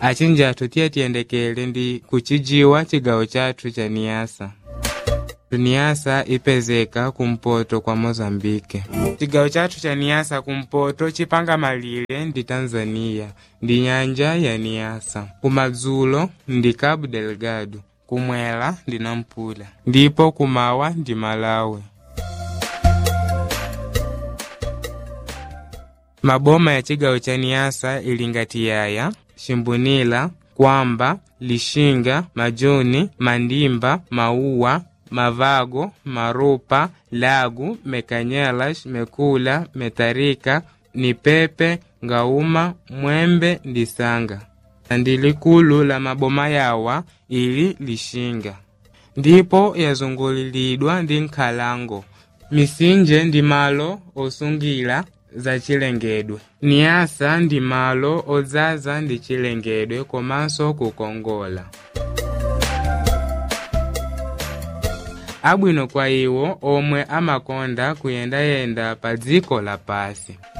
achinjathu tiye tiyendekele ndi kucijiwa cigawo cathu ca niasa niasa ipezeka kumpoto kwa mozambike cigawo cathu ca niasa kumpoto cipanga malire ndi tanzania ndi nyanja ya niasa kumadzulo ndi cabo delgado kumwela ndi nampula ndipo kumawa ndi malawi maboma ya cigawo ca niasa ili ngati yaya ximbunila kwamba lixinga majuni mandimba mauwa mavago marupa lagu mekanyelas mekula metarika nipepe ngauma mwembe ndi sanga ndi likulu la maboma yawa ili lixinga ndipo yazungulilidwa ndi nkhalango misinje ndi malo osungila za chilengedwe niasa ndi malo odzaza ndi chilengedwe komanso kukongola abwino kwa iwo omwe amakonda kuyendayenda pa dziko lapasi